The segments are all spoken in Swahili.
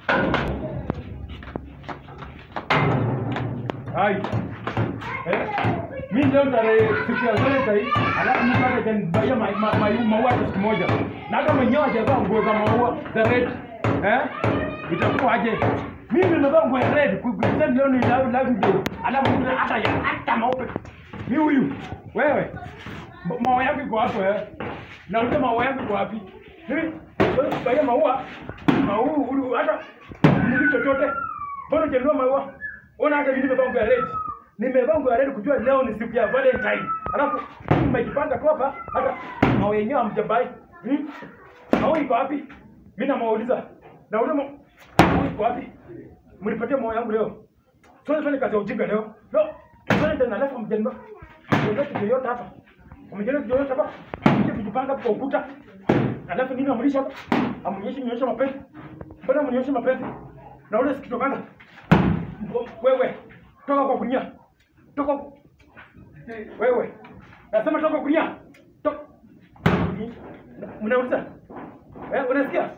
Hai. Eh? Mimi leo tarehe siku ya Valentine, alafu mtu atanibaia ma- ma- ma- maua hata siku moja. Na hata mwenyewe hajavaa nguo za maua za red. Eh? Itakuwa aje? Mimi nimevaa nguo ya red, kusema leo ni love love day. Alafu mtu hata ya hata maupe. Ni huyu. Wewe. Ma- Maua yako iko hapo eh? Na ule maua yako iko wapi? Mimi wewe kubaia maua. Maua ulu hata ni chochote. Mbona hujanunua maua? Ona hata mimi nimevaa nguo ya red. Nimevaa nguo ya red kujua leo ni siku ya Valentine. Alafu mmejipanga tu hapa hata maua yenyewe hamjabai. Hmm? Maua iko wapi? Mimi namwauliza. Na ule ma- maua iko wapi? Mnipatie maua yangu leo. Tuanze fanya kazi ya ujinga leo. No. Valentine alafu mjengo. Mjengo kitu yote hapa. Mjengo kitu yote hapa. Mje kujipanga kwa ukuta. Alafu nini amulisha hapa? Amuonyeshe nionyeshe mapenzi. Mbona mnionyeshe mapenzi? Na ule sikitokana. Wewe, toka kwa kunia. Toka. Wewe. Nasema toka kunia. Toka. Mnauliza? Eh, unasikia?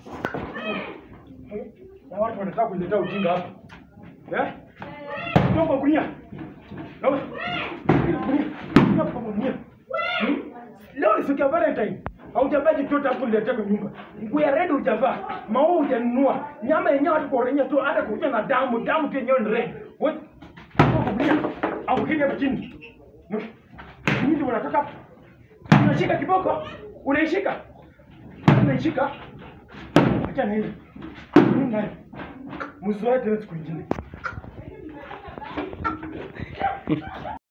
Na watu wanataka kuletea ujinga hapa. Eh? Toka kunia. Toka. Toka kwa kunia. Hmm? Leo ni siku ya Valentine. Haujavaa chochote hapo niletea kwa nyumba. Nguo ya red hujavaa, maua hujanunua, nyama yenyewe hata kuorenya tu hata kuja na damu, damu tu yenyewe ni red. Wewe kukulia au kile hapo chini. Mimi ndio nataka unashika kiboko, unaishika. Unaishika. Acha nini? Mimi naye. Mzoe tena siku nyingine.